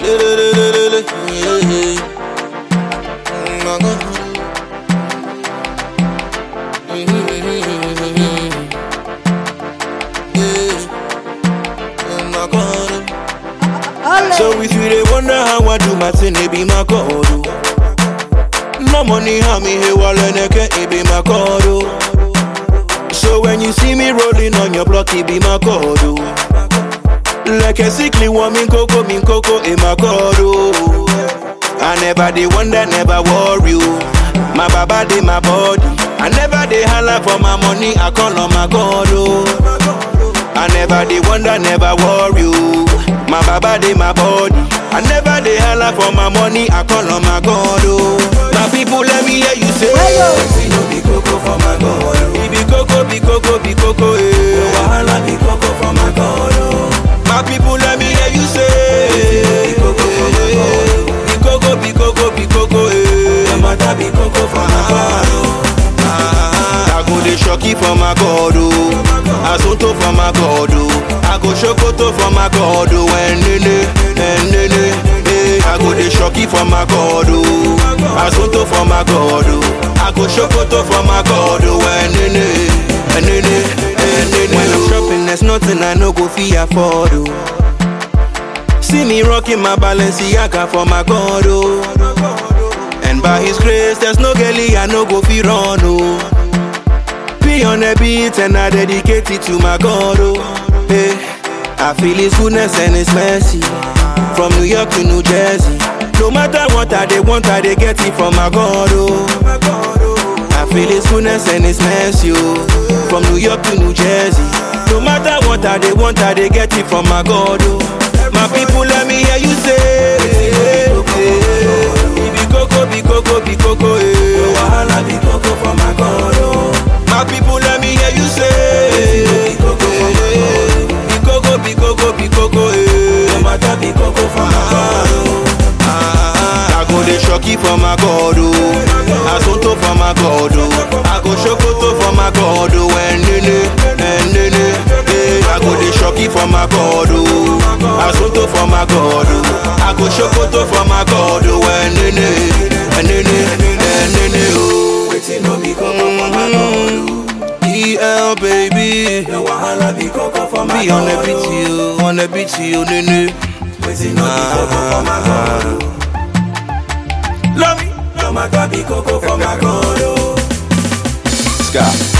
So if you dey wonder how I do my thing, it be my God. oh. No money, how me here while it be my God. oh. So when you see me rolling on your block, it be my God. oh. Like a sickly woman, coco, min coco, in my God. oh. I never dey wonder, never worry. oh. My baba dey my body. I never dey holla for my money, I call on my God. Oh. I never dey wonder, never worry. oh. My baba dey my body. I never dey holla for my money, I call on my God. Oh. My people, let me hear you say. Wetin no be koko for my God, oh. Be coco, be coco, be coco, eh. Wahala be koko for my God, oh. My people, let me hear you say. Be coco for my God, oh. Be coco, be coco, be coco, eh. No matter be koko for my God, oh. Ah, I go dey shocky for my God, oh. Asunto for my God, oh. I go shokoto for my God, oh. Enene, enene, eh. I go dey shocky for my God, oh. Asunto for my God, oh. I go shokoto for my God, oh. Enene, enene, enene. When I'm shopping, there's nothing I no go fit afford, oh. See me rocking my Balenciaga for my God, oh. And by His grace, there's no girlie I no go fi run, oh. Be on the beat and I dedicate it to my God, oh. Hey, I feel His goodness and His mercy from New York to New Jersey. No matter what I they want, I they get it from my God, oh. I feel His goodness and His mercy, oh. From New York to New Jersey. No matter what I they want, I they get it from my God, oh. My people, let me hear you say. Be coco, be coco, be coco, eh. Wahala be koko for my God, oh. My people, let me hear you say. Be koko for my God, oh. Be coco, be coco, be coco, eh. No matter be koko for my God, oh. Ah, I go dey shocky for my God, oh. Asunto for my God, oh. I go shokoto for my God, oh. Enene, enene, eh. I go dey shocky for my God, oh. Asunto for my God, oh. I go shokoto for my God, oh. Enene, enene, enene, oh. Wetin no be koko for my God, oh. EL baby, The wahala be koko for my be on the God, beat, oh. you, on the beat, you, nene. Wetin no be koko for my God, oh. Love me. No matter be koko for my God, oh. Sky.